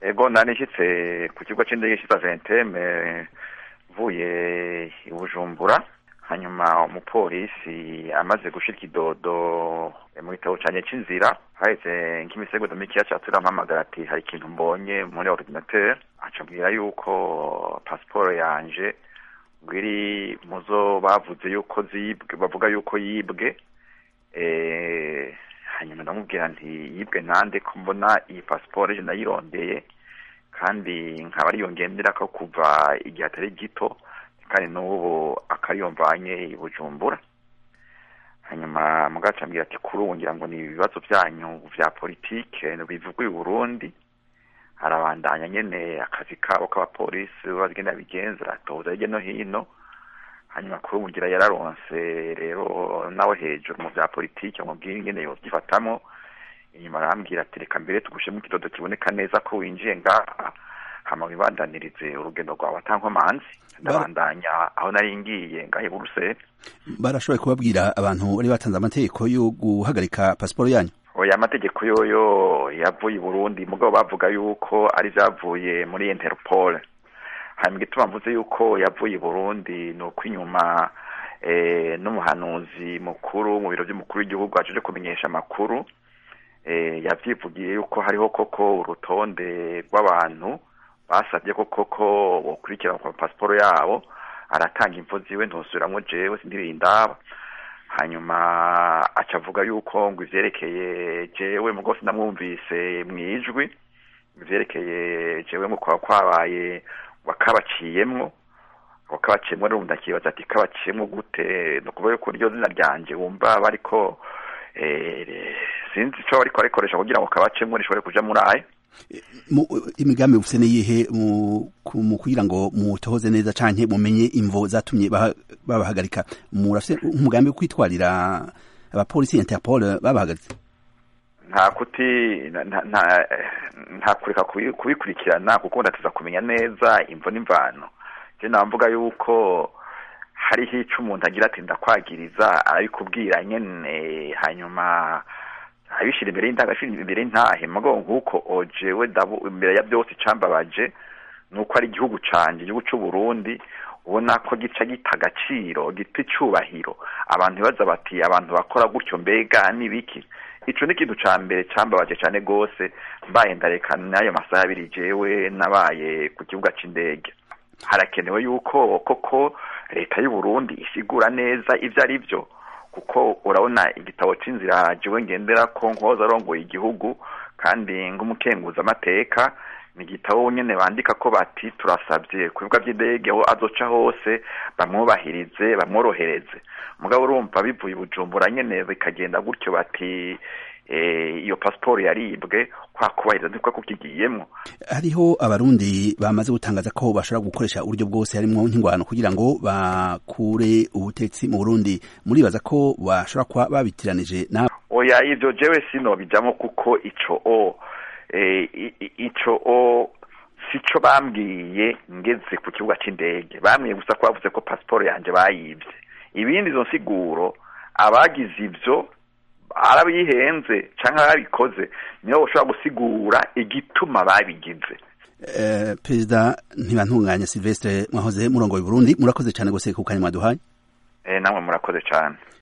ego nanishyitse ku kigo cy'indege cyitwa venteme mvuye i bujumbura hanyuma umupolisi amaze gushira ikidodo mu gitabo canye c'inzira haheze nk'imisego mikeya catura mpamagara ati hari ikintu mbonye muri ordinateur aca mbwira yuko pasiporo yanje ngwiri muzo bavuze yuko zibwe bavuga yuko yibwe eh hanyuma ndamubwira nti yibwe nande ko mbona iyi pasiporo je nayirondeye kandi nkaba ariyo ngenderako kuva igihe atari gito kandi n'ubu akariyomvanye i bujumbura hanyuma mugaca ambwira ati kuri ubu ngira ngo ni ibibazo byanyu vya politike bivugwa i burundi arabandanya nyene akazi kabo k'abapolisi bagenda bigenza atoza hirya no hino hanyuma kuri ubu ngira yararonse rero nawe hejuru mu vya politike mubwira ingene yovyifatamwo inyuma arambwira ati reka mbere tugushemo ikidodo kiboneka neza ko winjiye ngaha hama wibandanirize urugendo rwawe atankomanzi ndabandanya aho nari ngiye ngahe buruseli barashoboye kubabwira abantu bari batanze amategeko yo guhagarika pasiporo yanyu oya amategeko yoyo yavuye i burundi mugabo bavuga yuko ari vyavuye muri interpol hanyuma igituma mvuze yuko yavuye i burundi ni uko inyuma eh, n'umuhanuzi mukuru mu biro vy'umukuru w'igihugu ajeje kumenyesha amakuru eh, yavyivugiye yuko hariho koko urutonde rw'abantu basabye ko koko bokurikirana ku pasiporo yabo aratanga imvo ziwe ntosubiramwo jewe sindirindaba hanyuma aca avuga yuko ngo ivyerekeye jewe mugo sinamwumvise mwijwi ivyerekeye jewe ngo kwaba kwabaye wakabaciyemwo wakabaciyemwo rero ndakibaza ati kabaciyemwo gute ni ukuvuga yuko iryo zina ryanje wumva bariko sinzi ico bariko barikoresha kugira ngo kabacemwo rishobore kuja muri ayo imigambi ufise niyihe mu kugira ngo mutohoze neza canke mumenye imvo zatumye babahagarika murafise umugambi wo kwitwarira abapolisi interpol babahagaritse nta kuti nta kureka kubikurikirana kuko ndatuza kumenya neza imvo n'imvano je namvuga yuko hariho ico umuntu agira ati ndakwagiriza arabikubwira nyene hanyuma abishira imbere y'indangashira imbere y'intahe mugabo nk'uko ojewe dabu imbere ya byose icambabaje nuko ari igihugu canje igihugu c'u Burundi ubona ko gica gita agaciro gita icubahiro abantu baza bati abantu bakora gutyo mbega nibiki ico ni ikintu ca mbere cambabaje cane gose mbaye ndareka n'ayo masaha abiri jewe nabaye ku kibuga c'indege harakenewe yuko koko leta y'u Burundi isigura neza ivyo ari vyo kuko urabona igitabo c'inzira jewe ngendera ko nkoza arongoye igihugu kandi ng'umukenguza amateka ni igitabo nyene bandika ko bati turasabye ku bibuga vy'indege aho azoca hose bamwubahirize bamworohereze mugabo urumva bivuye i bujumbura nyene bikagenda gutyo bati iyo pasiporo yaribwe kwa kubahiriza niko kukigiyemwo hariho abarundi bamaze gutangaza ko bashobora gukoresha uburyo bwose harimwo nk'ingwano kugira ngo bakure ubutetsi mu burundi muribaza ko bashobora kuba babitiranije nawe oya ivyo jewe sinobijamwo kuko ico o ico o sico bambwiye ngeze ku kibuga c'indege bambwiye gusa ko bavuze ko pasiporo yanje bayivye ibindi izo nsiguro abagize ivyo arabihenze canke arabikoze niho ushobora gusigura igituma babigize perezida ntibantunganya silvestre mwahoze murongoye burundi murakoze cyane gose ku kanya mwaduhaye namwe murakoze cyane